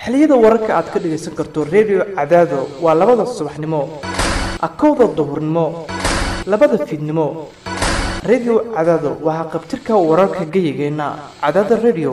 xilliyada wararka aad ka dhagaysan karto redio cadaado waa labada subaxnimo akowda duhurnimo labada fiidnimo redio cadaado waa haqabtirka wararka geyigeenna cadaada redio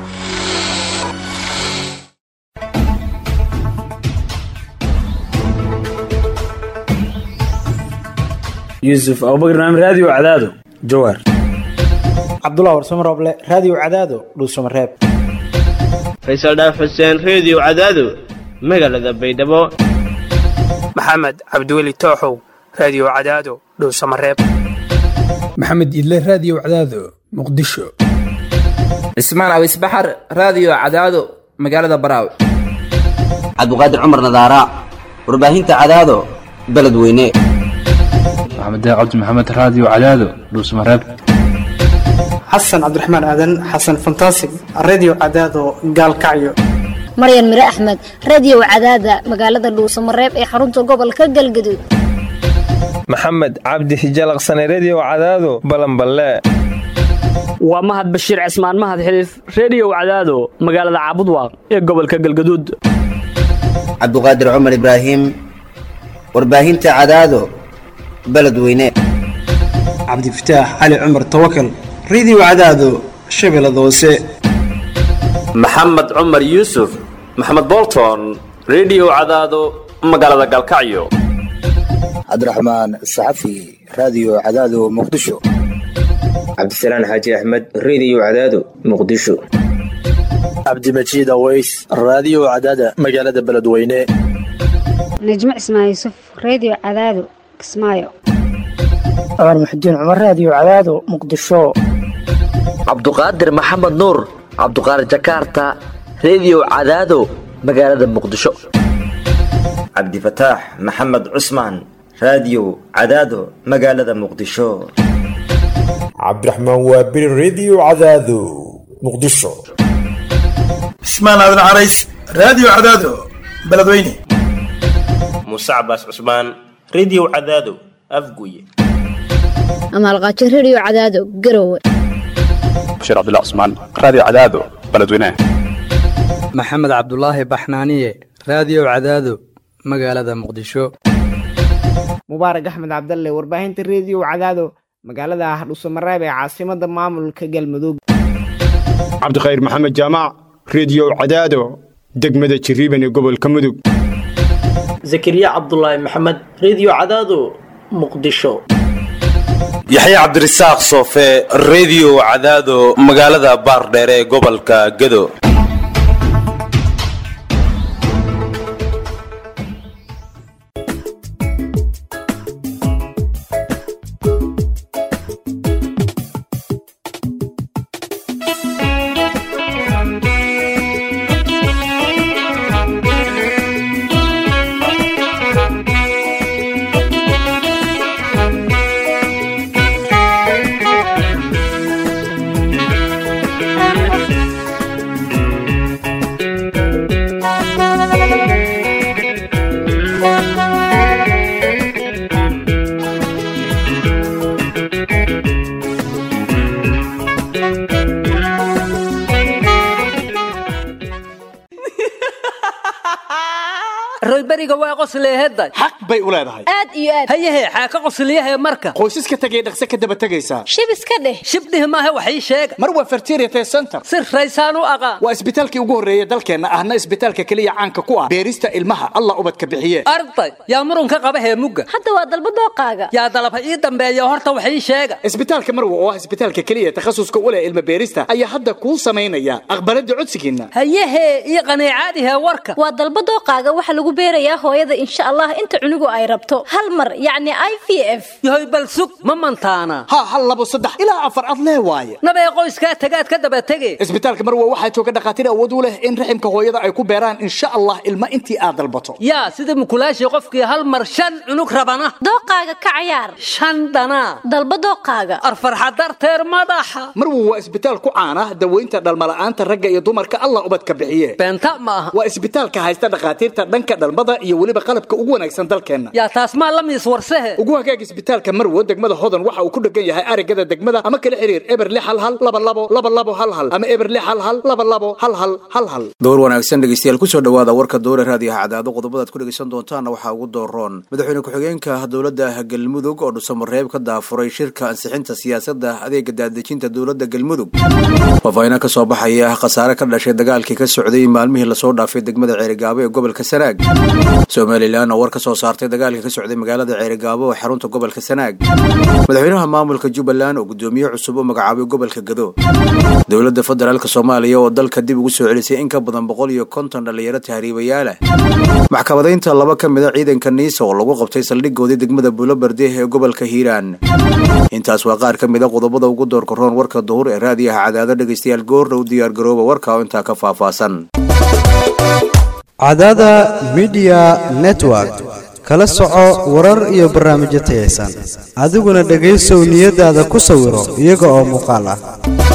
yuusuf abubakar naam raadiyo cadaado jawaar cabdullah warsamo rooble raadiyo cadaado dhuusamareeb faysal dhaaf xuseen reediyo cadaado magaalada baydhabo maxamed cabdiweli tooxow raadiyo cadaado dhowsamareeb maxamed idle raadiyo cadaado muqdisho cismaan awis baxar raadiyo cadaado magaalada baraaw cabdiqaadir cumar nadaara warbaahinta cadaado beledweyne maxamed cabdi maxamed raadiyo cadaado dhuusamareeb xasan cabdiraxmaan aadan xasan fantasig reediyo cadaado gaalkacyo maryan mire axmed reediyo cadaada magaalada dhuusamareeb ee xarunta gobolka galgaduud maxamed cabdi hijalaqsane reediyo cadaado balanballe waa mahad bashiir cismaan mahad xiliif reediyo cadaado magaalada caabudwaaq ee gobolka galgaduud cabduqaadir cumar ibraahim warbaahinta cadaado beledweyne cabdifataax cali cumar tawakal reediyo cadaado shabeellada hoose maxamed cumar yuusuf maxamed bolton reediyo cadaado magaalada galkacyo cabdiraxmaan saxafi raadiyo cadaado muqdisho cabdisalaan xaaji axmed reediyo cadaado muqdisho cabdimajiid aweys raadiyo cadaada magaalada beledweyne najmo cismaan yuusuf reediyo cadaado kismaayo cumar muxudiin cumar raadiyo cadaado muqdisho cabduqaadir maxamed nuur cabduqaadir jakaarta reediyo cadaado magaalada muqdisho cabdifataax maxamed cusmaan raadiyo cadaado magaalada muqdisho cabdiraxmaan waabiri reediyo cadaado muqdisho cismaan aadan carays raadiyo cadaado beledweyne muuse cabaas cusmaan reediyo cadaado afguye amaalqaajo reediyo cadaado garowe bashiir cabdilla cusmaan raadiyo cadaado beledweyne maxamed cabdulaahi baxnaaniye raadiyo cadaado magaalada muqdisho mubaarak axmed cabdalle warbaahinta reediyo cadaado magaalada hadhuusamareeb ee caasimada maamulka galmudug cabdikhayr maxamed jaamac reediyo cadaado degmada jiriiban ee gobolka mudug zakariya cabdulaahi maxamed reediyo cadaado muqdisho yaxya cabdirasaaq soofe reediyo cadaado magaalada baardheere ee gobolka gedo royberiga waa qosleehedda xaq bay u leedahay aad iyo aad hayahe xaaka qosliyahe marka qoysaska tegay dhaqse ka daba tegaysaa shib iska dheh shibdhih maahe wax ii sheega mar waa fertiriate center si raysaan u aqaan waa isbitaalkii ugu horreeya dalkeenna ahna isbitaalka keliya caanka ku ah beerista ilmaha allah ubadka bixiye arday yaa murunka qaba heemugga hadda waa dalba dooqaaga yaa dalaba ii dambeeya horta wax ii sheega isbitaalka marwa oo ah isbitaalka keliya takhasuska u leh ilma beerista ayaa hadda kuu samaynaya aqbaladda codsigiinna hayahe iyo qaniicaadihe warka waa dalba dooqaaga waxa lagu beerayaa hooyada insha allah inta cunugu ay rabto hal mar yacni i v f yahoy bal sug ma mantaana ha hal labo saddex ilaa afar ad lee waaye nabee qoyskaa tagaad ka daba tege isbitaalka marwa waxaa jooga dhakhaatiir awood u leh in raximka hooyada ay ku beeraan insha allah ilma intii aad dalbato yaa sida mukulaashii qofkii hal mar shan cunug rabana dooqaaga ka cayaar shan dhanaa dalba dooqaaga arfarxa darteer madaxa marwa waa isbitaal ku caana daweynta dhalmala'aanta ragga iyo dumarka allah ubadka bixiye beenta ma aha waa isbitaalka haysta dhakhaatiirta dhanka dhalmada iyo weliba qalabka ugu wanaagsan dalkeenna yaa taas maa la miis warsehe ugu hagaag isbitaalka marwo degmada hodan waxa uu ku dhegan yahay arigada degmada ama kala xiriir eber lix hal hal laba labo laba labo hal hal ama eber lix hal hal laba labo hal hal hal hal door wanaagsan dhegeystayaal kusoo dhawaada warka dowra raadiyaha cadaado qodobadaad ku dhegeysan doontaana waxaa ugu dooroon madaxweyne ku-xigeenka dowladda galmudug oo dhusamareeb ka daafuray shirka ansixinta siyaasadda adeega daadejinta dowladda galmudug faafahina ka soo baxaya khasaare ka dhashay dagaalkii ka socday maalmihii lasoo dhaafay degmada ceerigaabo ee gobolka sanaag somalilan oo war ka soo saartay dagaalkii ka socday magaalada ceerigaabo ee xarunta gobolka sanaag madaxweynaha maamulka jubbaland oo gudoomiye cusub u magacaabay gobolka gado dowladda federaalk soomaaliya oo dalka dib ugu soo celisay in ka badan boqol iyo konton dhallinyaro tahriibayaalah maxkamadaynta laba ka mid a ciidanka niisa oo lagu qabtay saldhigoodii degmada buulobarde ee gobolka hiiraan intaas waa qaar ka mid a qodobada ugu doorka roon warka duhur ee raadiyaha cadaado dhegaystayaal goordhow diyaar garooba warka oo intaa ka faahfaahsan cadaada midiya network kala soco warar iyo barnaamijyo tayaysan adiguna dhegaysow niyadaada ku sawiro iyaga oo muuqaal ah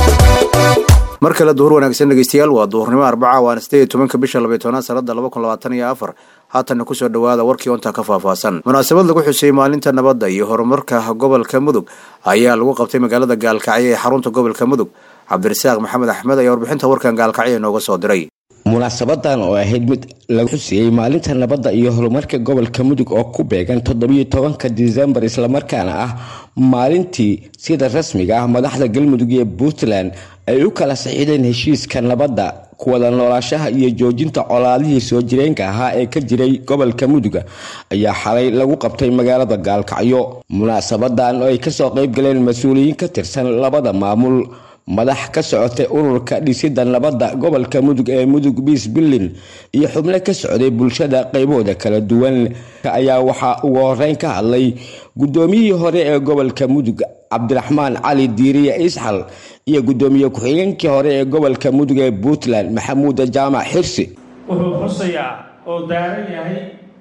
mar kale duhur wanaagsan dhegeystayaal waa duhurnimo arbaca waana sideed iyo tobanka bisha labaiy tobnaad sanada laba kun labaatan iyo afar haatanna kusoo dhawaada warkii ontaa ka faahfaahsan munaasabad lagu xusay maalinta nabadda iyo horumarka gobolka mudug ayaa lagu qabtay magaalada gaalkacyo ee xarunta gobolka mudug cabdirasaaq maxamed axmed ayaa warbixinta warkan gaalkacyo inooga soo diray munaasabadan oo ahayd mid lagu xusiyey maalinta nabadda iyo horumarka gobolka mudug oo ku beegan toddobiyo tobanka disembar islamarkaana ah maalintii sida rasmiga ah madaxda galmudug iyo puntland ay u kala saxiideen heshiiska nabadda kuwada noolaashaha iyo joojinta colaadihii soo jireenka ahaa ee ka jiray gobolka muduga ayaa xalay lagu qabtay magaalada gaalkacyo munaasabadan oo ay kasoo qayb galeen mas-uuliyiin ka tirsan labada maamul madax ka socotay ururka dhisida nabadda gobolka mudug ee mudug biis bullin iyo xubno ka socday bulshada qaybahooda kala duwan ayaa waxaa ugu horeyn ka hadlay gudoomiyihii hore ee gobolka mudug cabdiraxmaan cali diiriye isxal iyo gudoomiye ku-xigeenkii hore ee gobolka mudug ee puntland maxamuuda jaamac xirsi wuxuu xusayaa oo daaran yahay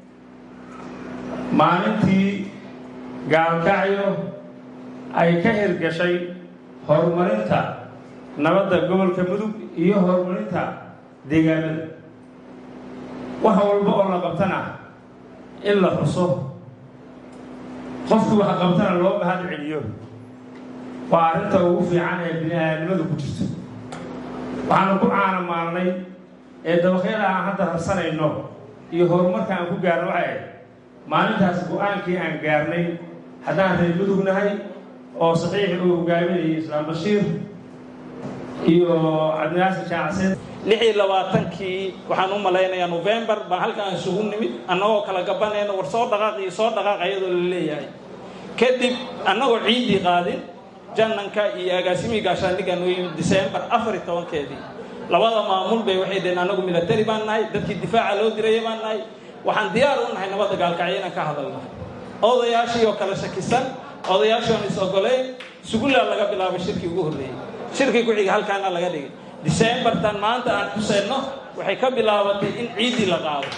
maalintii gaalkacyo ay ka hirgashay horumarinta nabadda gobolka mudug iyo horumarinta deegaanada wax walba oo la qabtana in la xuso qofkii wax qabtana loo mahad celiyo waa arrinta ugu fiican ee bini-aadnimadu ku jirto waxaanu ku caana maalnay ee dabaqyada aan hadda harsanayno iyo horumarka aan ku gaarno waxay ahayd maalintaas go-aankii aan gaarnay haddaan reer mudug nahay oo saxiixi uu hogaaminayay islaam bashiir iyo cabdinaasir jaacseed lix iyo labaatankii waxaan u malaynayaa novembar baan halkaan isugu nimid annagoo kala gabanayna war soo dhaqaaq iyo soo dhaqaaq ayadoo la leeyahay kadib annagoo ciiddii qaadin jananka iyo agaasimihii gaashaandhigga noo yimid disembar afar iyo tobankeedii labada maamul bay waxay dhaheen annagu milatari baan nahay dadkii difaaca loo diraya baan nahay waxaan diyaar u nahay nabadda gaalkacyo inaan ka hadalno odayaashii oo kala shakisan odayaashii oon is ogoleyn sugullaa laga bilaabay shirkii ugu horreeyey shirkii ku-xiga halkaana laga dhigay disembartan maanta aan xuseyno waxay ka bilaabatay in ciiddii la qaado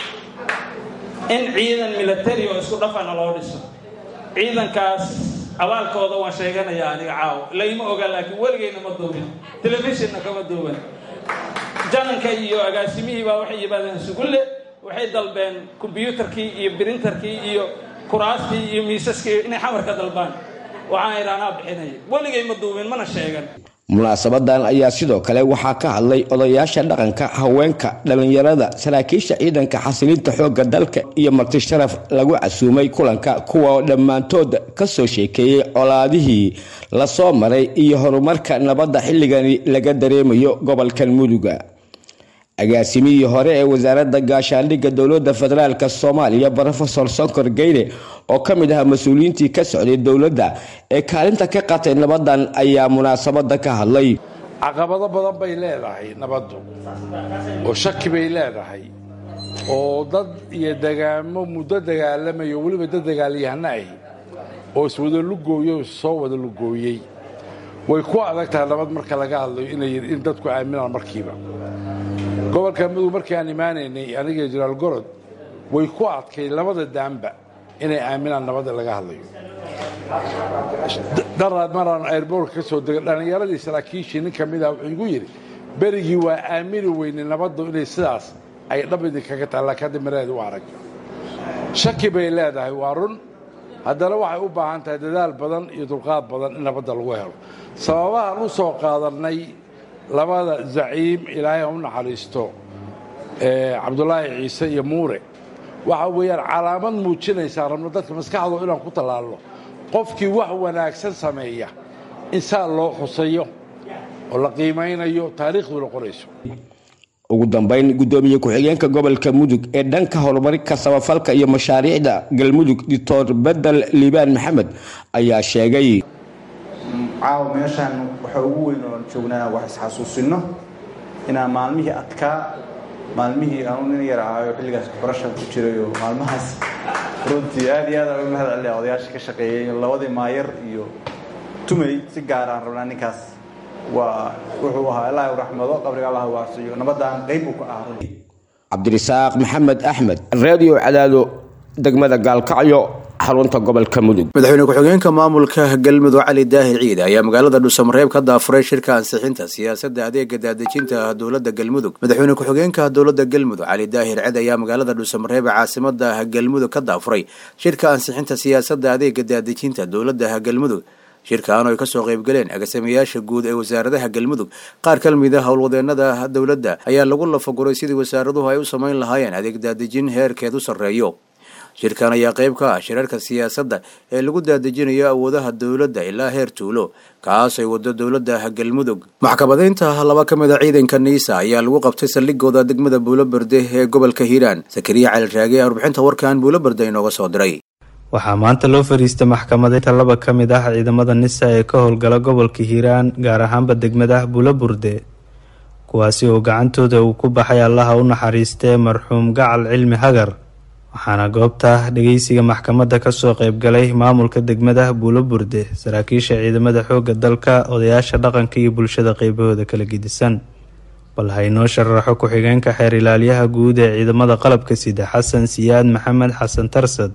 in ciidan milatari oo isku dhafana loo dhiso ciidankaas abaalkooda waan sheeganayaa aniga caawo layma oga laakiin weligayna ma duubin telefishonna kama duuban jananka iyo agaasimihii baa waxay yimaadeen sugulle waxay dalbeen kombyuutarkii iyo birintarkii iyo kuraastii iyo miisaskii inay xamar ka dalbaan waxaan idhaanaa bixinaya weligay ma duubin mana sheegan munaasabadan ayaa sidoo kale waxaa ka hadlay odayaasha dhaqanka haweenka dhallinyarada saraakiisha ciidanka xasilinta xoogga dalka iyo marti sharaf lagu casuumay kulanka kuwa dhammaantood kasoo sheekeeyey colaadihii lasoo maray iyo horumarka nabadda xilligani laga dareemayo gobolkan muduga agaasimihii hore ee wasaaradda gaashaandhigga dowladda federaalk soomaaliya rofesor sonkor geyre oo ka mid ahaa mas-uuliyiintii ka socday dowladda ee kaalinta ka qaatay nabadan ayaa munaasabada ka hadlay caqabado badan bay leedahay nabaddu oo shaki bay leedahay oo dad iyo dagaamo muddo dagaalamayo weliba dad dagaalyahano ahi oo iswada lugooyo soo wada lugooyey way ku adag tahay nabad marka laga hadlayo in dadku aaminaan markiiba gobolka mudug markii aan imaanaynay aniga jenaraal gorod way ku adkay labada daanba inay aaminaan nabadda laga hadlayo daraad maraan airboortka ka soo degay dhallinyaradii saraakiishii nin ka mid ah wuxuu igu yidhi berigii waa aamini weynay nabaddu inay sidaas ay dhab idinkaga tahay laakiin hadda miraheedu waa arag shaki bay leedahay waa run haddana waxay u baahan tahay dadaal badan iyo dulqaad badan in nabadda lagu helo sababahaan u soo qaadannay labada zaciim ilaahay ha u naxariisto cabdulaahi ciise iyo muure waxa weeyaan calaamad muujinaysaa rabno dadka maskaxdooda inaan ku tallaalno qofkii wax wanaagsan sameeya in saa loo xusayo oo la qiimaynayo taariikhduna qorayso ugu dambayn gudoomiye ku-xigeenka gobolka mudug ee dhanka horumarinka samafalka iyo mashaariicda galmudug doctor bedel liibaan maxamed ayaa sheegay caawa meeshaan waxa ugu weyn oon joognaa wax isxasuusinno inaan maalmihii adkaa maalmihii aanu nin yar ahayo xilligaas barashan ku jiray oo maalmahaas runtii aad iyo aad uga mahad celiya odayaasha ka shaqeeyey labadii maayar iyo tumey si gaar aan rabnaa ninkaas waa wuxuu ahaa ilaahay u raxmado qabriga allah waasiyo nabadaan qayb uu ka ah runtii cabdirisaaq maxamed axmed radio cadaado degmada gaalkacyo xarunta gobolka mudug madaxweyne ku-xigeenka maamulka galmudug cali daahir ciid ayaa magaalada dhuusamareeb ka daafuray shirka ansixinta siyaasadda adeega daadejinta dowladda galmudug madaxweyne ku-xigeenka dowladda galmudug cali daahir ciid ayaa magaalada dhuusamareeb ee caasimada galmudug ka daafuray shirka ansixinta siyaasadda adeega daadejinta dowladda galmudug shirkaan oo ay kasoo qaybgaleen agaasimayaasha guud ee wasaaradaha galmudug qaar ka mid a howlwadeenada dowladda ayaa lagu lafaguray sidii wasaaraduhu ay u samayn lahaayeen adeeg daadejin heerkeed u sarreeyo shirkan ayaa qayb ka ah shirarka siyaasadda ee lagu daadejinayo awoodaha dowladda ilaa heer tuulo kaas ay wado dowladda galmudug maxkamadeynta laba ka mid a ciidanka niisa ayaa lagu qabtay saldhigooda degmada buuloberde ee gobolka hiiraan sakariya cali raage ee warbixinta warkan buuloberde inooga soo diray waxaa maanta loo fariistay maxkamadeynta laba ka mid ah ciidamada nisa ee ka howlgala gobolka hiiraan gaar ahaanba degmada buuloburde kuwaasi oo gacantooda uu ku baxay allaha u naxariistee marxuum gacal cilmi hagar waxaana goobta dhageysiga maxkamadda kasoo qeybgalay maamulka degmada buuloburde saraakiisha ciidamada xooga dalka odayaasha dhaqanka iyo bulshada qeybahooda kala gedisan bal haynoo sharaxo ku-xigeenka xeer ilaalyaha guud ee ciidamada qalabka sida xasan siyaad maxamed xasan tarsad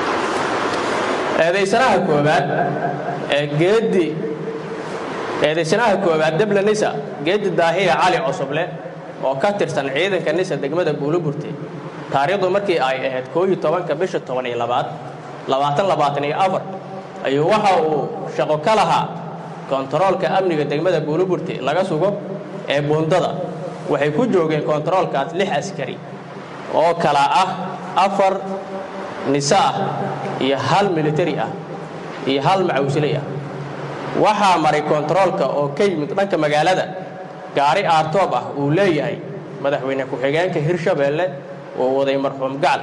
eedaysanaha koowaad ee geedi eedaysanaha koowaad debla nisa geedi daahiya cali cusuble oo ka tirsan ciidanka nisa degmada buuloburte taariikhdu markii ay ahayd koo iyo tobanka bisha toban iyo labaad labaatan labaatan iyo afar ayuu waxa uu shaqo ka lahaa kontaroolka amniga degmada buuloburte laga sugo ee buundada waxay ku joogeen kontaroolkaas lix askari oo kala ah afar nisa ah iyo hal militari ah iyo hal macawsilay ah waxaa maray kontaroolka oo ka yimid dhanka magaalada gaari aartoob ah uu leeyahay madaxweyne ku-xigeenka hirshabeelle oo waday marxuum gacal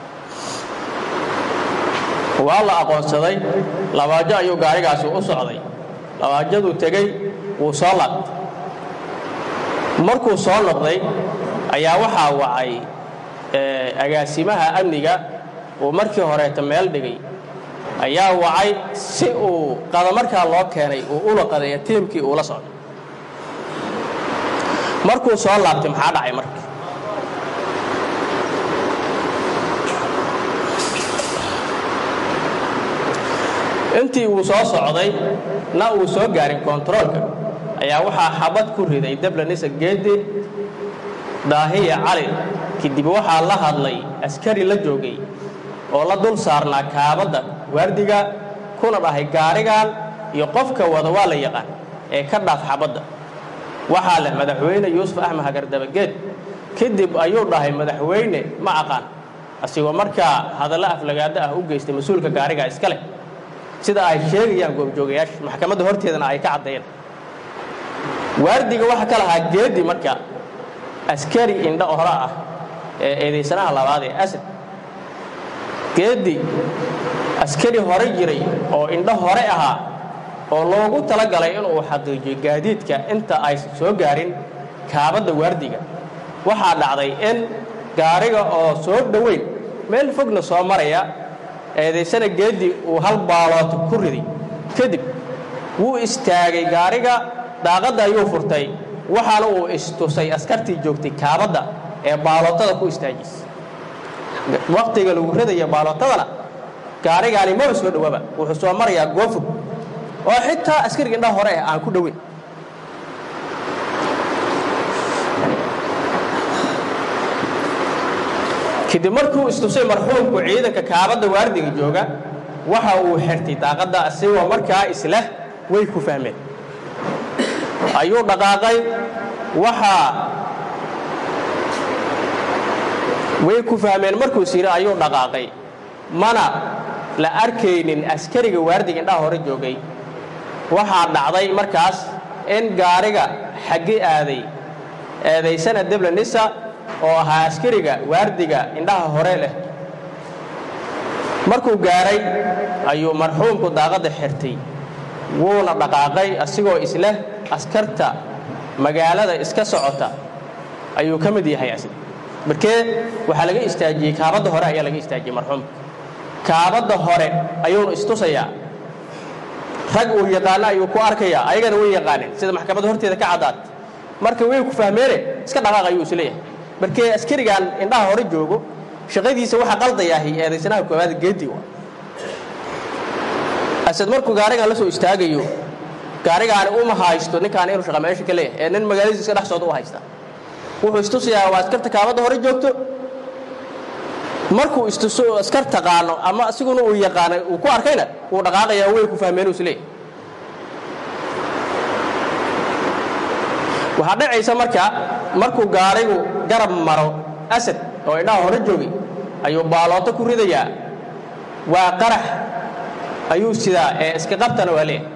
waa la aqoonsaday labaajo ayuu gaarigaasi u socday labaajaduu tegey wuu soo laabtay markuu soo noqday ayaa waxaa wacay agaasimaha amniga uu markii horeeta meel dhigay ayaa wacay si uu qadamarkaa loo keenay uu ula qadeeya tiimkii uula socday markuu soo laabtay maxaa dhacay marka intii uu soo socday na uu soo gaarin kontaroolka ayaa waxaa xabad ku riday deblanisa geedi daahiya cali kadib waxaa la hadlay askari la joogay oo la dul saarnaa kaabadda waardiga kuna dhahay gaarigan iyo qofka wada waa la yaqaan ee ka dhaaf xabadda waxaa leh madaxweyne yuusuf axmed hagardabageed kadib ayuu dhahay madaxweyne ma aqaan asigoo markaa hadallo aflagaado ah u geystay mas-uulka gaariga iska leh sida ay sheegayaan goobjoogayaasha maxkamadda horteedana ay ka caddeeyeen waardiga waxaa ka lahaa geedi marka askari indho hore ah ee eedaysanaha labaad ee asad geedi askari hore jiray oo indho hore ahaa oo loogu talagalay inuu xaqiijiyo gaadiidka inta ay soo gaarin kaabadda waardiga waxaa dhacday in gaariga oo soo dhoweyn meel fogna soo maraya eedaysana geedi uu hal baaloota ku riday kadib wuu istaagay gaariga daaqadda ayuu furtay waxaana uu istusay askartii joogtay kaabadda ee baalootada ku istaajisay waktiga lagu ridaya baalootadana gaarigaani maba soo dhowaaba wuxuu soo marayaa goofog oo xitaa askariga indhaha hore ah aan ku dhoweyn kadib markuu istusay marxuumku ciidanka kaabadda waardiga jooga waxa uu xirtay daaqadda asigoo markaa isleh way ku fahmeen ayuu dhaqaaqay waxaa way ku fahmeen markuu siri ayuu dhaqaaqay mana la arkaynin askariga waardiga indhaha hore joogay waxaa dhacday markaas in gaariga xaggi aaday eedaysana debla nisa oo ahaa askariga waardiga indhaha hore leh markuu gaaray ayuu marxuumku daaqadda xirtay wuuna dhaqaaqay asigoo isleh askarta magaalada iska socota ayuu ka mid yahay asig markee waxaa laga istaajiyey kaabadda hore ayaa laga istaajiyey marxuumka kaabadda hore ayuunu istusayaa rag uu yaqaano ayuu ku arkayaa ayagana way yaqaaneen sida maxkamadda horteeda ka caddaad marka way ku fahmeene iska dhaqaaq ayuu isleeyahay markee askarigan indhaha hore joogo shaqadiisa waxa qaldayaahi eedaysanaha koowaad geedi wa asad markuu gaarigan la soo istaagayo gaarigaani uma haysto ninkaan inuu shaqa meesha ka leeyahay ee nin magaaladiisa iska dhex socda u haysta wuxuu istusayaa waa askarta kaabadda hore joogto markuu istuso askar taqaano ama asiguna uu yaqaanay uu ku arkayna wuu dhaqaaqayaa way ku fahmeen uu isleeyahay waxaa dhacaysa marka markuu gaarigu garab maro asad oo indhaha hore joogay ayuu baalooto ku ridayaa waa qarax ayuu sidaa ee iska qabtana waa leeyahay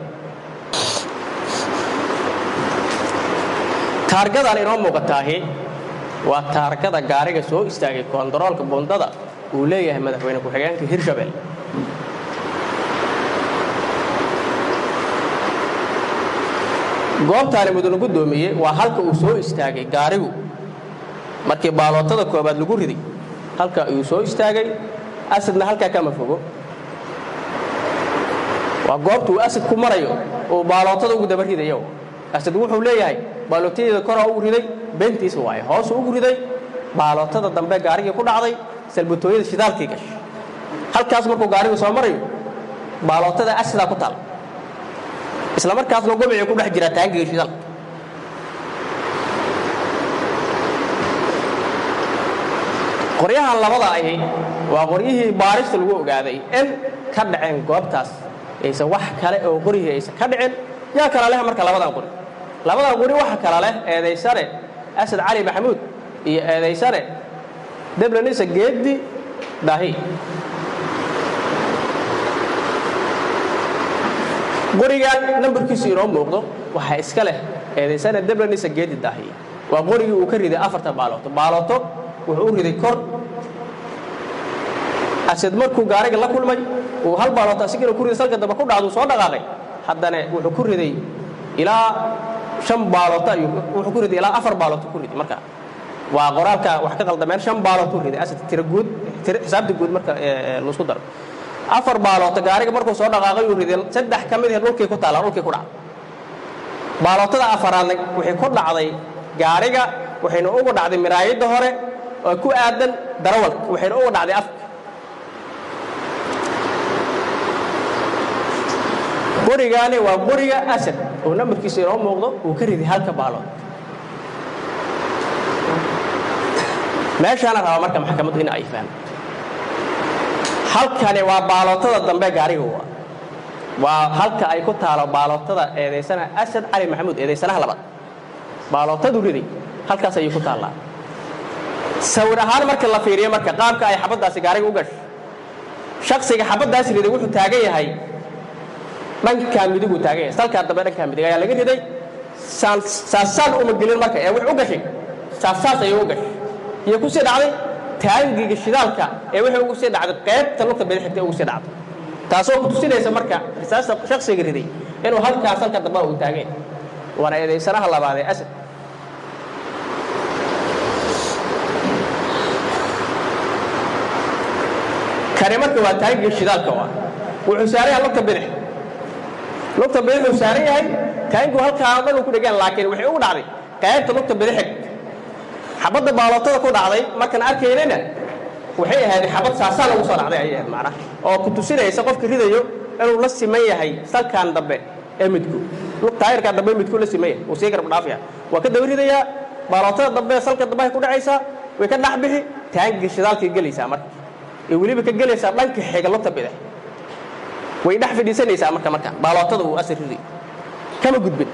taargadan inoo muuqataahi waa taargada gaariga soo istaagay koontaroolka bundada uu leeyahay madaxweyne ku-xigeenka hirshabelle goobtaani mudane guddoomiye waa halka uu soo istaagay gaarigu markii baalootada koobaad lagu riday halka ayuu soo istaagay asadna halkaa kama fogo waa goobta uu asad ku marayo uu baalootada ugu daba ridayo asad wuxuu leeyahay baalootadeeda koraa ugu riday beentiisa waaye hoosuu ugu riday baalootada dambe gaarigii ku dhacday salbatooyada shidaalkii gashay halkaas markuu gaarigu soo marayo baalootada asidaa ku taal isla markaasna gobicii ku dhex jiraa taangiga shidaalka qoryahan labada ahi waa qoryihii baarista lagu ogaaday in ka dhaceen goobtaas aysan wax kale oo qoryihii aysan ka dhicin yaa kala leh marka labadan qori labadan qori waxa kala leh eedaysane asad cali maxamuud iyo eedaysane deblanisa geeddi daahi qorigan nambarkiisu inoo muuqdo waxaa iska leh eedaysane deblanisa geeddi daahi waa qorigii uu ka riday afarta baalooto baalooto wuxuu u riday kor asad markuu gaariga la kulmay uu hal baalooto asigina ku riday salka dambe ku dhacduu soo dhaqaaqay haddana wuxuu ku riday ilaa shan baalooto ayuu wuxuu ku riday ilaa afar baalooto ku riday marka waa qoraalka wax ka qaldameen shan baalooto riday asad tira guud tira xisaabta guud marka laisku daro afar baalooto gaariga markuu soo dhaqaaqay uu riday saddex ka mid ah dhulkii ku taala dhulkii ku dhacday baalootada afaraadna waxay ku dhacday gaariga waxayna ugu dhacday miraayadda hore oo ku aadan darawalka waxayna ugu dhacday afka qorigaani waa qoriga asad oo nambarkiisa inoo muuqdo uu ka riday halka baalood meeshaana rabaa marka maxkamaddu in ay fahmo halkani waa baalootada dambe gaariga waa waa halka ay ku taalo baalootada eedaysana asad cali maxamuud eedaysanaha labaad baalootadu riday halkaas ayay ku taallaa sawir ahaan marka la fiiriyo marka qaabka ay xabaddaasi gaariga u gasho shaksiga xabaddaasi riday wuxuu taagan yahay dhankaa midiguu taagan yahay salkaa dambe dhankaa midig ayaa laga riday saasaan uma gelin marka ee wuxuu u gashay saasaas ayuu u gashay iyo ku sii dhacday taangiga shidaalka ee wuxuu ugu sii dhacday qaybta lugta bidixigta ugu sii dhacday taasoo ku tusinaysa marka risaasta shaksiga riday inuu halkaas halka dambe uu taagan yahay waana eedaysanaha labaad ee asad kani marka waa taangiga shidaalka waa wuxuu saaran yahay lugta bidix lugta bidix uu saaran yahay taangigu halkaa dhan uu ku dhegaan laakiin waxay ugu dhacday qaybta lugta bidixig xabadda baalootada ku dhacday markaan arkaynayna waxay ahayd xabad saasaan ugu soo dhacday ayay ahayd macnaha oo ku tusinaysa qofka ridayo inuu la siman yahay salkan dambe ee midku taayirkaa dambe midku la siman yahay uu sii garab dhaafaya waa ka daba ridayaa baalootada dambe salka dambe ay ku dhacaysaa way ka dhex bixi taangiga shidaalkay gelaysaa marka ee weliba ka gelaysaa dhanka xiga lugta bidix way dhex fadhiisanaysaa marka marka baalootada uu asar riday kama gudbin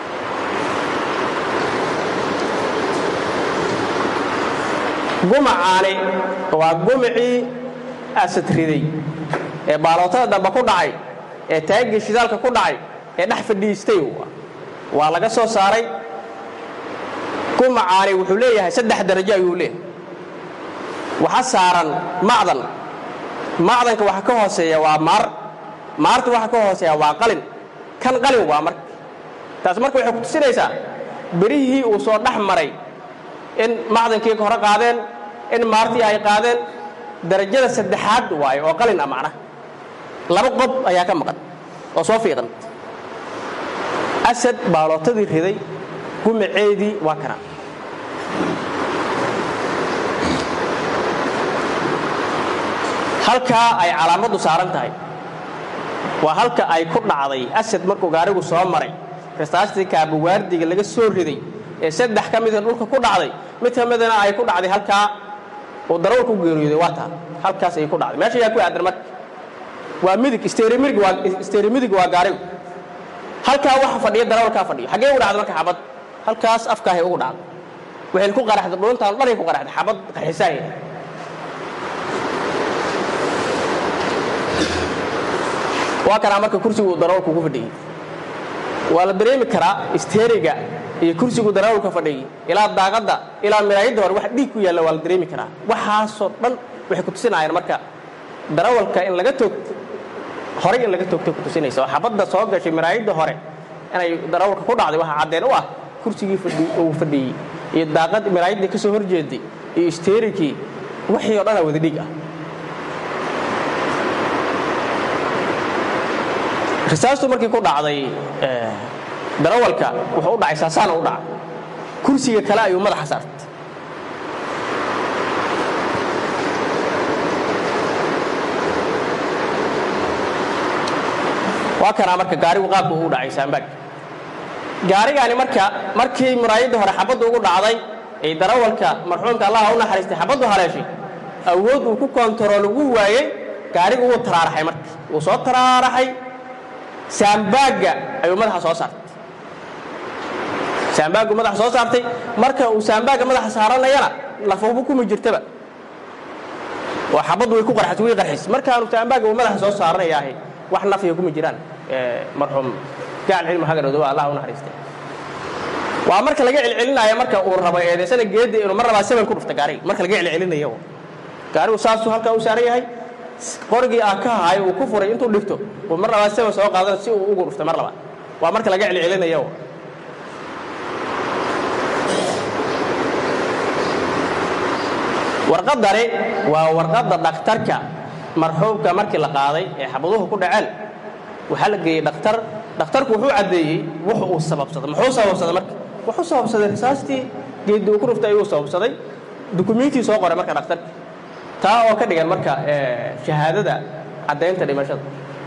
gumacaani waa gumacii asad riday ee baalootada dambe ku dhacay ee taagii shidaalka ku dhacay ee dhex fadhiistay waa laga soo saaray gumacaani wuxuu leeyahay saddex darajo ayuu leeyahay waxa saaran macdan macdanka waxa ka hooseeya waa maar maarta waxa ka hooseeya waa qalin kan qalin waa marka taas marka waxay ku tusinaysaa berihii uu soo dhex maray in macdankii ka hore qaadeen in maartii ay qaadeen darajada saddexaad waayo oo qalin ah macnaha laba qob ayaa ka maqan oo soo fiiqan asad baalootadii riday gumaceedii waa kana halkaa ay calaamaddu saaran tahay waa halka ay ku dhacday asad markuu gaarigu soo maray rastaastii kaabawaardiga laga soo riday ee saddex ka mida dhulka ku dhacday mid ka midana ay ku dhacday halkaa uu darawal ku geeriyooday waa taa halkaas ay ku dhacday meesha ayaa ku aadan marka waa midig isteerimidig waa isteerimidig waa gaarigu halkaa waxa fadhiya darawalkaa fadhiyo xaggee ugu dhacday marka xabad halkaas afkaahay ugu dhacday waxay ku qaraxday dhuuntaan dhanay ku qaraxday xabad qarxisaaya waa kanaa marka kursigu darawalku ku fadhiyey waa la dareemi karaa isteeriga iyo kursigu darawalka fadhiyey ilaa daaqadda ilaa miraayadda hore wax dhiig ku yaalla waa la dareemi karaa waxaasoo dhan waxay ku tusinayaan marka darawalka in laga toogto horay in laga toogtay ku tusinaysa oo xabadda soo gashay miraayadda hore inay darawalka ku dhacday waxaa caddeen u ah kursigii uu fadhiyey iyo daaqad miraayaddii ka soo horjeeday iyo isteerikii wixii oo dhanaa wada dhiig ah risaastu markii ku dhacday darawalka wuxuu u dhacay saasaana u dhacay kursiga kale ayuu madaxa saartay waa kanaa marka gaarigu qaabka uu dhacay saambaag gaarigaani marka markii muraayadda hore xabaddu ugu dhacday ee darawalka marxuumka allaha u naxariistay xabaddu haleeshay awood uu ku kontarool ugu waayey gaarigu wuu taraaraxay marka wuu soo taraaraxay saambaagga ayuu madaxa soo saartay saambaaggu madaxa soo saartay marka uu saambaagga madaxa saaranayana lafuubu kuma jirtaba oo xabaddu way ku qarxisay way qarxisay markaanu saambaagga uu madaxa soo saaranayaahay wax nafiya kuma jiraan marxuum gaal cilmi hagaroodo waa allah u naxariistay waa marka laga celcelinaayo marka uu rabo eedaysana geedda inuu mar rabaa seven ku dhufta gaariga marka laga celcelinayo gaarigu saasuu halkaa u saaran yahay qorigii ah ka hayo uu ku furay intuu dhigto uu mar labaad seven soo qaadan si uu ugu dhuftay mar labaad waa marka laga celcelinayo warqadani waa warqadda dhakhtarka marxuumka markii la qaaday ee xabaduhu ku dhaceen waxaa la geeyey dhakhtar dhakhtarku wuxuu caddeeyey wuxu uu sababsaday muxuu sababsaday marka wuxuu sababsaday risaastii geeddii uu ku dhuftay ayuu sababsaday dukumiintii soo qoray marka dhakhtarka taa oo ka dhigan marka shahaadada caddaynta dhimashada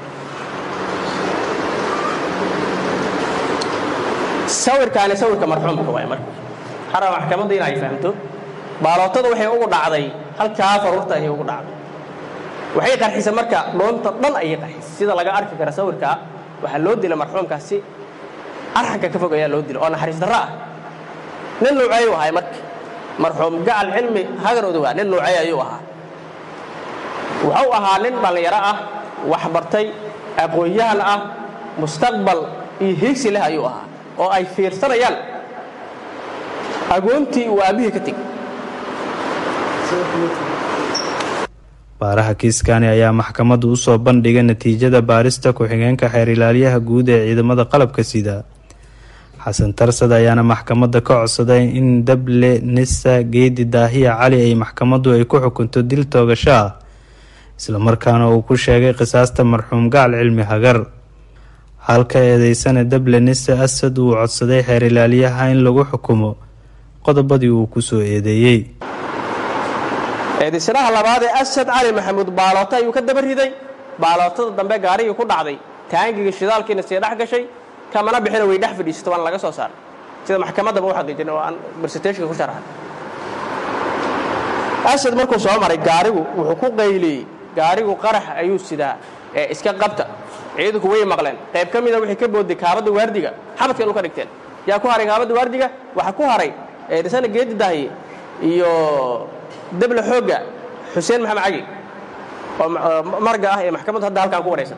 sawirkaani sawirka marxuumka waay marka xara maxkamadda in ay fahamto baalootada waxay ugu dhacday halkaa faruurta ayay ugu dhacday waxay qarxisay marka dhoonta dhan ayay qarxisay sida laga arki kara sawirka waxaa loo dilay marxuumkaas si arxanka ka fog ayaa loo dilay oo naxariis darro ah nin nuuceeyu ahay marka marxuum gacal cilmi hagar odogaa nin nuucey ayuu ahaa wuxuu ahaa nin dhallinyaro ah waxbartay aqoon-yahan ah mustaqbal iyo hiigsi leh ayuu ahaa oo ay fiirsanayaan agoontii uu aabbihii ka tegey baaraha kiiskani ayaa maxkamaddu u soo bandhigay natiijada baarista ku-xigeenka xeer ilaaliyaha guud ee ciidamada qalabka sida xasan tarsad ayaana maxkamadda ka codsaday in dable nisa geedi daahiya cali ay maxkamaddu ay ku xukunto dil toogasho ah islamarkaana uu ku sheegay qisaasta marxuum gacal cilmi hagar halka eedeysana dable nisa asad uu codsaday xeer ilaaliyaha in lagu xukumo qodobadii uu kusoo eedeeyey eedaysanaha labaad ee asad cali maxamuud baalooto ayuu ka daba riday baalootada dambe gaarigii ku dhacday taangiga shidaalkiina sii dhex gashay kamana bixina way dhex fadhiisato waana laga soo saaray sida maxkamaddaba u xaqiijin oo aan barsitationka ku sharaxay asad markuu soo maray gaarigu wuxuu ku qayliyey gaarigu qarax ayuu sidaa ee iska qabta ciidanku way maqleen qayb ka mida wixii ka booday kaabadda waardiga xabadka inu ka dhigteen yaa ku haray kaabadda waardiga waxaa ku haray dhisana geedi dahiye iyo debla xoogga xuseen maxamed cagi oo marga ah ee maxkamaddu hadda halkaan ku waraysan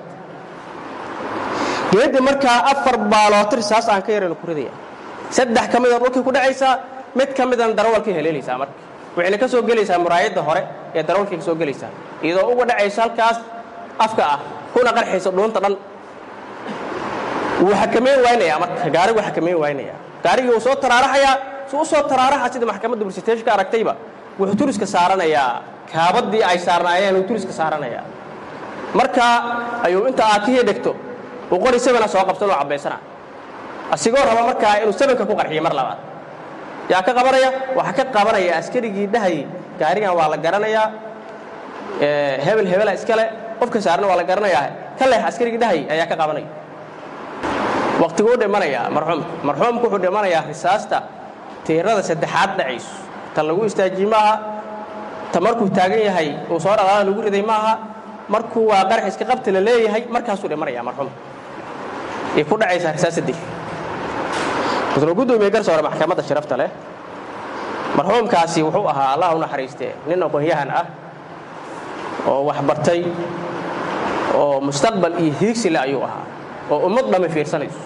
geedi markaa afar baalootir saas aan ka yaraynu ku ridaya saddex ka mida dhulkii ku dhacaysaa mid ka midana darawalkii heleelaysaa marka waxayna ka soo gelaysaa muraayadda hore ee darawalkii ka soo gelaysaa iyadoo uga dhacaysa halkaas afka ah kuna qarxaysa dhuunta dhan wuu xakameyn waynayaa marka gaarigu xakameyn waynayaa gaarigii wuu soo taraaraxayaa su u soo taraaraxa sida maxkamadda bursiteeshka aragtayba wuxuu turiska saaranayaa kaabadii ay saarnaayeen uu turiska saaranayaa markaa ayuu inta aakihii dhegto uu qori sabana soo qabsan oo cabbaysana asigoo raba markaa inuu sabanka ku qarxiyo mar labaad yaa ka qabanaya waxaa ka qabanaya askarigii dhahayay gaarigan waa la garanayaa hebel hebela iskale qofka saarna waa la garanayaa ka leex askarigii dhahayay ayaa ka qabanaya waqtiguu dhimanayaa marxuumka marxuumku wuxuu dhimanayaa risaasta tiirada saddexaad dhacayso ta lagu istaajiye maaha ta markuu taagan yahay uu soo dhaqaala lagu riday maaha markuu waa qarax iska qabta la leeyahay markaasuu dhimanayaa marxuumka ay ku dhacaysaa risaasta dil wuxuuna gudoomiye garsoore maxkamadda sharafta leh marxuumkaasi wuxuu ahaa allah u naxariistee nin aqoon-yahan ah oo waxbartay oo mustaqbal iyo hiigsi le ayuu ahaa oo ummad dhammi fiirsanayso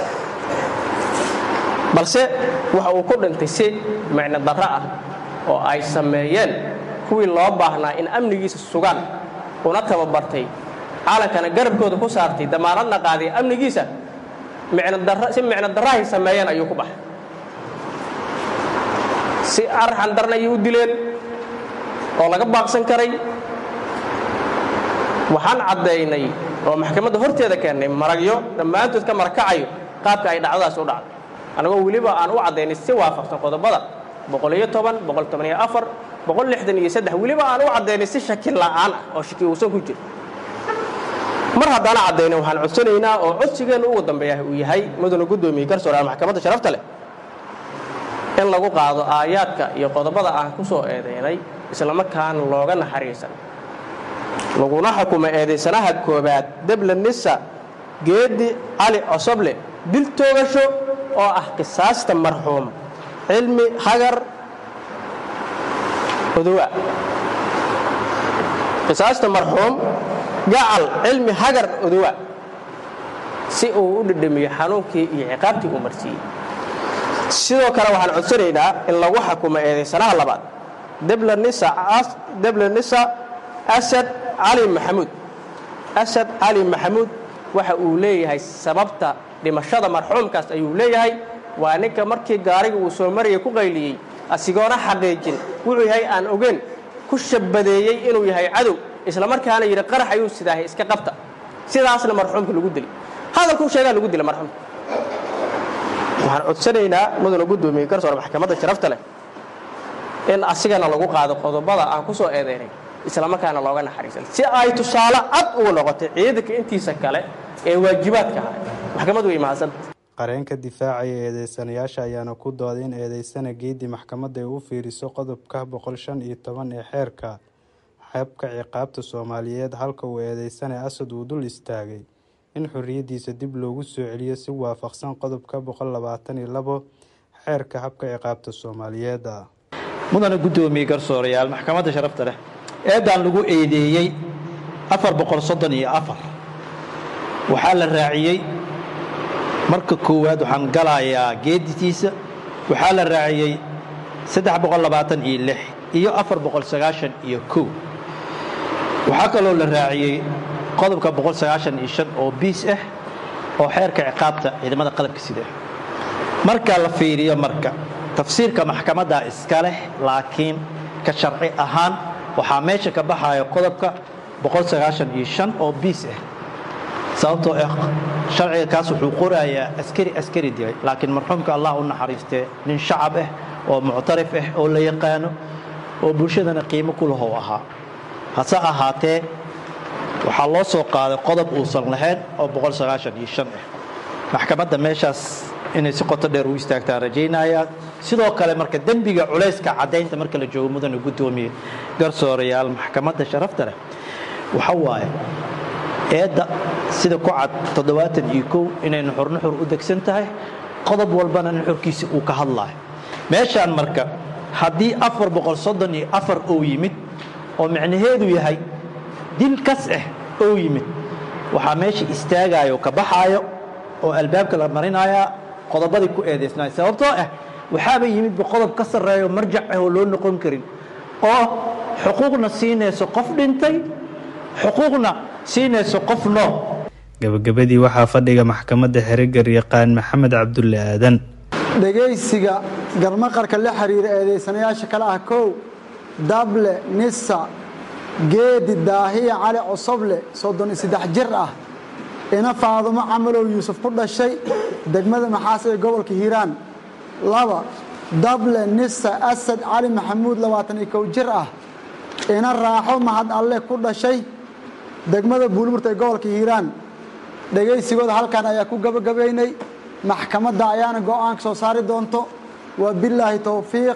balse waxa uu ku dhintay si micno darro ah oo ay sameeyeen kuwii loo baahnaa in amnigiisa sugaan una tababartay caalankana garabkooda ku saartay damaanadna qaaday amnigiisa si micno darrahay sameeyeen ayuu ku baxay si arxan darna ayay u dileen oo laga baaqsan karay waxaan caddaynay oo maxkamadda horteeda keennay maragyo dhammaantood ka marakacayo qaabka ay dhacdadaas u dhacday annagoo weliba aan u caddaynay si waafaqsan qodobada boqoliyo toban boqol tobaniyo afar boqol lixdan iyo saddex weliba aan u caddaynay si shaki la'aan ah oo shaki uusan ku jiro mar haddaan caddayna waxaan codsanaynaa oo codsigeenna ugu dambeeya uu yahay mudana guddoomiye garsoore maxkamadda sharafta leh in lagu qaado aayaadka iyo qodobada aan ku soo eedaynay islamarkaana looga naxariisan laguna xukumo eedaysanaha koobaad debla nisa geedi cali cosoble dil toogasho oo ah qisaasta marxuum cilmi hagar odowa qisaasta marxuum gacal cilmi hagar odowa si uu u dhedhamiyo xanuunkii iyo ciqaabtii uu marsiiyey sidoo kale waxaan codsanaynaa in lagu xukumo eedaysanaha labaad debla nisa asad cali maxamuud asad cali maxamuud waxa uu leeyahay sababta dhimashada marxuumkaas ayuu leeyahay waa ninka markii gaariga uu soo maraya ku qayliyey asigoona xaqiijin wuxuu yahay aan ogeyn ku shabadeeyey inuu yahay cadow islamarkaana yidhi qarax ayuu sidaahay iska qabta sidaasna marxuumka lagu dili hadalkuu sheegaa lagu dila marxuumka waxaan codsanaynaa mudana guddoomiye garsoore maxkamadda sharafta leh in asigana lagu qaado qodobada aan ku soo eedaynay islamarkaana looga naxariisan si ay tusaale cad ugu noqotay ciidanka intiisa kale ee waajibaadka ah maxkamad way mahadsanta qareenka difaacaya eedeysanayaasha ayaana ku dooday in eedeysana geedi maxkamadda ay u fiiriso qodobka boqol shan iyo toban ee xeerka xeebka ciqaabta soomaaliyeed halka uu eedeysanay asad uu dul istaagay in xorriyaddiisa dib loogu soo celiyo si waafaqsan qodobka boqol labaatan iyo labo xeerka habka ciqaabta soomaaliyeed mudana guddoomiye garsoorayaal maxkamadda sharafta leh eeddaan lagu eedeeyey afar boqol soddon iyo afar waxaa la raaciyey marka koowaad waxaan galayaa geeditiisa waxaa la raaciyey saddex boqol labaatan iyo lix iyo afar boqol sagaashan iyo kow waxaa kaloo la raaciyey qodobka boqol sagaashan iyo shan oo biis ah oo xeerka ciqaabta ciidamada qalabka sida marka la fiiriyo marka tafsiirka maxkamadda iska leh laakiin ka sharci ahaan waxaa meesha ka baxaya qodobka boqol sagaashan iyo shan oo biis ah sababtoo ah sharciga kaas wuxuu qorayaa askari askari dilay laakiin marxuumka allah u naxariistee nin shacab ah oo muctarif ah oo la yaqaano oo bulshadana qiimo ku lahow ahaa hase ahaatee waxaa loo soo qaaday qodob uusan lahayn oo boqol sagaashan iyo shan ah maxkamadda meeshaas inay si qoto dheer u istaagtaan rajaynayaa sidoo kale marka dembiga culayska caddaynta marka la joogo mudane guddoomiye garsoorayaal maxkamadda sharafta leh waxa waaye eedda sida ku cad toddobaatan iyo kow inay nuxur nuxur u degsan tahay qodob walbana nuxurkiisa uu ka hadlaayo meeshaan marka haddii afar boqol soddon iyo afar ou yimid oo micnaheedu yahay dil kas ah ou yimid waxaa meesha istaagayo ka baxaayo oo albaabka la marinayaa qodobadii ku eedaysnaay sababtoo ah waxaaba yimidba qodob ka sarreeyo marjac ah oo loo noqon karin oo xuquuqna siinayso qof dhintay xuquuqna siinayso qof nool gabagabadii waxaa fadhiga maxkamadda xeregar yaqaan maxamed cabdulle aadan dhegaysiga garmaqarka la xiriira eedaysanayaasha kale ah kow dable nisa geedi daahiya cali cosoble soddon iyo saddex jir ah ina faadumo camalow yuusuf ku dhashay degmada maxaas ee gobolka hiiraan laba dable nisa asad cali maxamuud labaatan iyo kow jir ah ina raaxo mahad alle ku dhashay degmada buulmurta ee gobolka hiiraan dhegaysigooda halkan ayaa ku gabagabaynay maxkamadda ayaana go'aanka soo saari doonto waa bilaahi towfiiq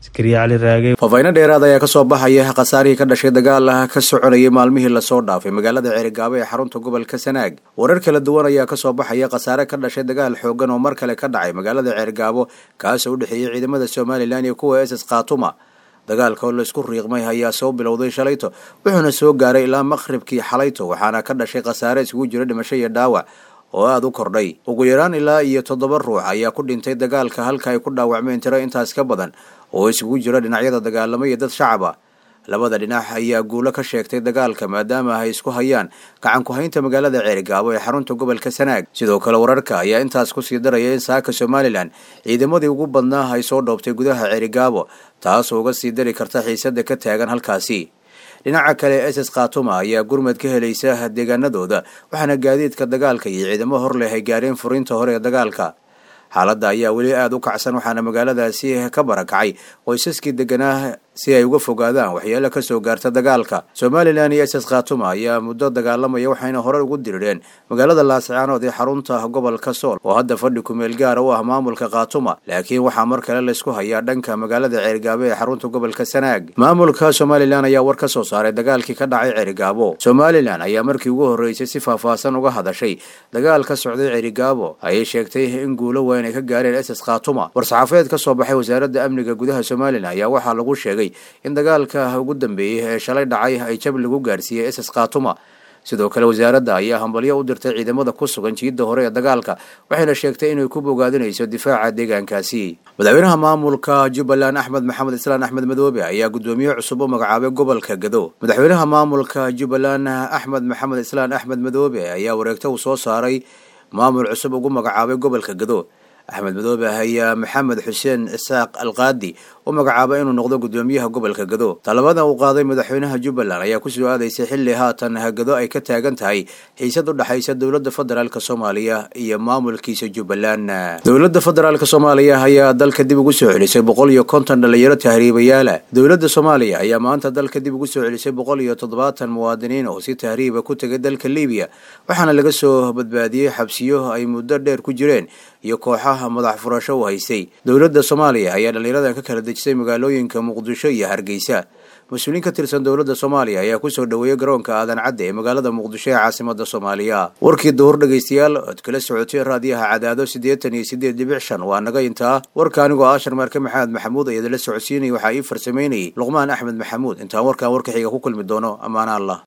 faafayno dheeraad ayaa kasoo baxaya khasaarihii ka dhashay dagaal ah ka soconayay maalmihii lasoo dhaafay magaalada ceerigaabo ee xarunta gobolka sanaag warar kala duwan ayaa kasoo baxaya khasaare ka dhashay dagaal xoogan oo mar kale ka dhacay magaalada ceerigaabo kaasoo u dhexeeyey ciidamada somalilan iyo kuwa ss khatuma dagaalka oo laysku riiqmay ayaa soo bilowday shalayto wuxuuna soo gaaray ilaa maqhribkii xalayto waxaana ka dhashay khasaare isugu jira dhimasho iyo dhaawac oo aada u kordhay ugu yaraan ilaa iyo toddoba ruux ayaa ku dhintay dagaalka halka ay ku dhaawacmeen tiro intaas ka badan oo isugu jira dhinacyada dagaalamo iyo dad shacaba labada dhinac ayaa guulo ka sheegtay dagaalka maadaama ay isku hayaan gacan ku-haynta magaalada ceerigaabo ee xarunta gobolka sanaag sidoo kale wararka ayaa intaas kusii daraya in saaka somalilan ciidamadii ugu badnaa ay soo dhoobtay gudaha ceerigaabo taasoo uga sii dari karta xiisada ka taagan halkaasi dhinaca kale ss khatuma ayaa gurmad ka helaysa deegaanadooda waxaana gaadiidka dagaalka iyo ciidamo hor leh ay gaareen furiinta hore ee dagaalka xaaladda ayaa weli aada u kacsan waxaana magaaladaasi ka barakacay qoysaskii deganaa si ay uga fogaadaan waxyeelo kasoo gaarta dagaalka somalilan iyo ss khatuma ayaa muddo dagaalamaya waxayna hore ugu dirireen magaalada laascaanood ee xarunta gobolka sool oo hadda fadhi kumeel gaara u ah maamulka khatuma laakiin waxaa mar kale laysku hayaa dhanka magaalada ceerigaabo ee xarunta gobolka sanaag maamulka somalilan ayaa war ka soo saaray dagaalkii ka dhacay ceerigaabo somalilan ayaa markii ugu horreysay si faahfaahsan uga hadashay dagaal ka socday ceerigaabo ayay sheegtay in guulo weyn ay ka gaareen ss khatuma war-saxaafeed ka soo baxay wasaaradda amniga gudaha somalilan ayaa waxaa lagu sheegay in dagaalka ugu dambeeyey ee shalay dhacay ay jab lagu gaarsiiyey ss khatuma sidoo kale wasaaradda ayaa hambalyo u dirtay ciidamada ku sugan jiidda hore ee dagaalka waxayna sheegtay inay ku bogaadinayso difaaca deegaankaasi madaxweynaha maamulka jubbaland axmed maxamed islaan axmed madoobe ayaa guddoomiye cusub u magacaabay gobolka gado madaxweynaha maamulka jubbaland axmed maxamed islaan axmed madoobe ayaa wareegto uu soo saaray maamul cusub ugu magacaabay gobolka gado axmed madoobe ayaa maxamed xuseen isaaq alqaadi u magacaabay inuu noqdo guddoomiyaha gobolka gado talabadan uu qaaday madaxweynaha jubbaland ayaa kusoo aadaysay xilli haatan gado ay ka taagan tahay xiisad u dhexaysa dowladda federaalk soomaaliya iyo maamulkiisa jubbaland dowladda federaalk soomaaliya ayaa dalka dib ugu soo celisay boqol iyo konton dhalinyaro tahriibayaala dowladda soomaaliya ayaa maanta dalka dib ugu soo celisay boqol iyo toddobaatan muwaadiniin oo si tahriiba ku tegay dalka libiya waxaana laga soo badbaadiyey xabsiyo ay muddo dheer ku jireen iyo kooxaha madax furasho u haystay dowladda soomaaliya ayaa dhalinyaradan ka kala dejisay magaalooyinka muqdisho iyo hargeysa mas-uuliin ka tirsan dowladda soomaaliya ayaa kusoo dhoweeyey garoonka aadan cadde ee magaalada muqdisho ee caasimada soomaaliya warkii duhur dhegaystayaal ood kala socotay raadiyaha cadaado siddeetan iyo siddeed dhibic shan waa naga intaa warka anigoo aashar marke maxamed maxamuud ayadala socodsiinaya waxaa ii farsamaynayay luqmaan axmed maxamuud intaan warkaan warka xiga ku kulmi doono ammaana allah